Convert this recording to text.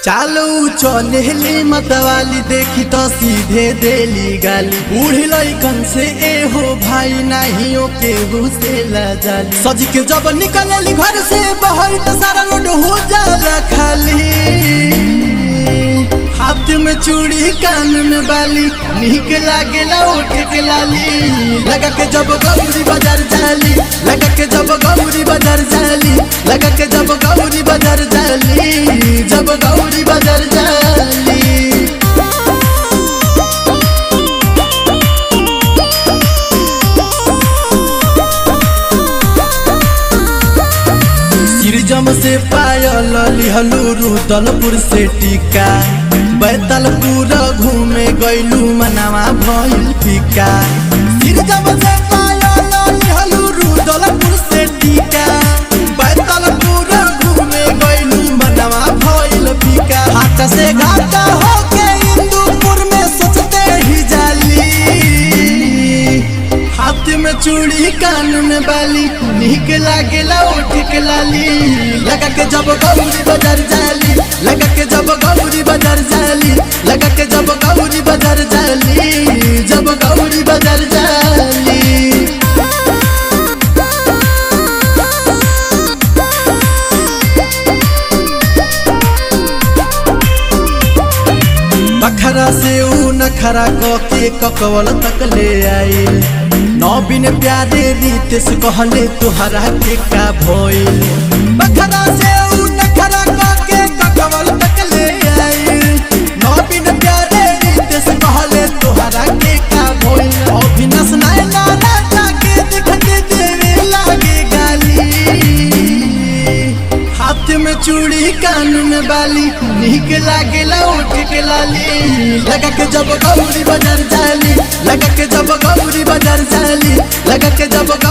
चालू चलेली मतवाली देखी तो सीधे देली गाली बूढ़ी लइकन से ए हो भाई नहीं ओ के घुसेला जाली सज के जब निकलेली घर से बाहर तो सारा रोड हो जाला खाली हाथ में चूड़ी कान में बाली निक लागेला ओठ के लाली लगा के जब गौरी बाजार जाली लगा के जब गौरी बाजार जाली लगा के जब गौरी बाजार जाली जब गौरी बाजार जाली सिरजम से पायल लिहलू रुदलपुर से टीका बैतलपुर घूमे गैलू मनावा भइल फीका सिरजम से पायल लिहलू रुदलपुर से टीका बैतलपुर घूमे गैलू मनावा भइल फीका हाथ से घाटा होके इंदुपुर में सोचते ही जाली हाथ में चूड़ी कान में बाली निक लागेला ओठ के लाली लगा के जब गौरी बाजार जाली लगा के जब गौरी बाजार जाली लगा के जब गौरी बाजार जाली जब गौरी बाजार जाली बखरा से ऊ नखरा क के ककवल तक ले आइल नौबिन प्यारे रीत से कहले तुहरा के का भइल बखरा से ऊ नखरा क के ककवल तक ले आइल नौबिन प्यारे रीत से कहले तुहरा के का भइल अभिनस नाय नारा जाके दिखते देवे लागे गाली हाथ में चूड़ी कान में बाली निक लागेला ओठ के लाली लगा के जब गौरी बाजार जाली लगा के जब गौरी बाजार जाली लगा के जब गौरी